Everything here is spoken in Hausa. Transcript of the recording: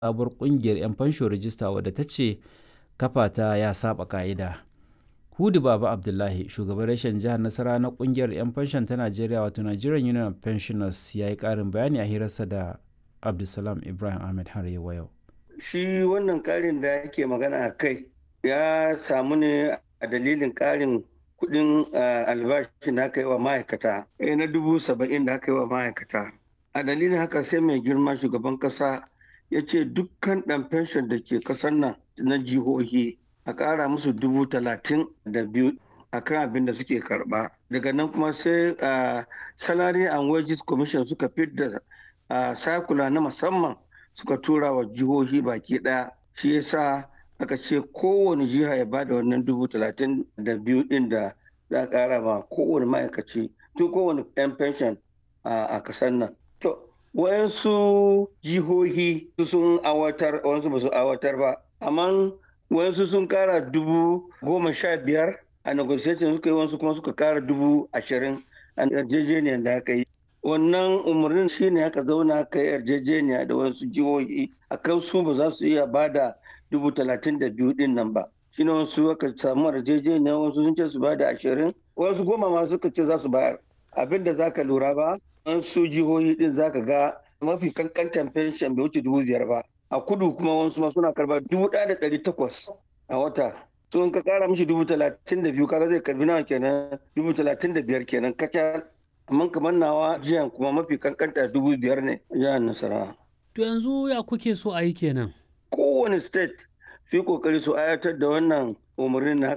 sabuwar ƙungiyar 'yan fansho rajista wadda ta ce kafa ta ya saba ka'ida. Hudu Baba Abdullahi, shugaban rashin jihar Nasara na ƙungiyar 'yan fanshon ta Najeriya wato Nigerian Union of Pensioners ya yi ƙarin bayani a hirarsa da Abdulsalam Ibrahim Ahmed har yau. Shi wannan ƙarin da yake magana a kai ya samu ne a dalilin ƙarin kuɗin albashin da aka yi wa ma'aikata na dubu saba'in da aka yi wa ma'aikata. A dalilin haka sai mai girma shugaban ƙasa ya ce dukkan ɗan fenshon da ke ƙasar nan na jihohi a ƙara musu dubu talatin da biyu a kan abin da suke karɓa. Daga nan kuma sai salary and wages commission suka fidda sakula na musamman suka tura wa jihohi baki ɗaya shi yasa aka ce kowane jiha ya bada wannan dubu talatin da biyu ɗin da za a ƙara ma kowane ma'aikaci tun kowane 'yan pension a kasar nan. To, wayansu jihohi sun awatar, wayansu ba su awatar ba, amma wayansu sun ƙara dubu goma sha biyar a negotiation suka yi wasu kuma suka ƙara dubu ashirin a yarjejeniyar da aka yi. Wannan umarnin shine aka zauna aka yi yarjejeniya da wasu jihohi akan su ba za su iya bada dubu talatin da biyu din nan ba shi ne wasu aka samu yarjejeniya wasu sun ce su ba da ashirin wasu goma ma suka ce za su bayar abin da zaka lura ba wasu jihohi din zaka ga mafi kankantan fenshen bai wuce dubu biyar ba a kudu kuma wasu ma suna karba dubu ɗaya da ɗari takwas a wata to in ka kara mishi dubu talatin da biyu kaga zai karbi nawa kenan dubu talatin da biyar kenan kacal amma kamar nawa jiyan kuma mafi kankanta dubu biyar ne jihar nasarawa. to yanzu ya kuke so a yi kenan. kowane state su yi kokari su ayatar da wannan umarnin na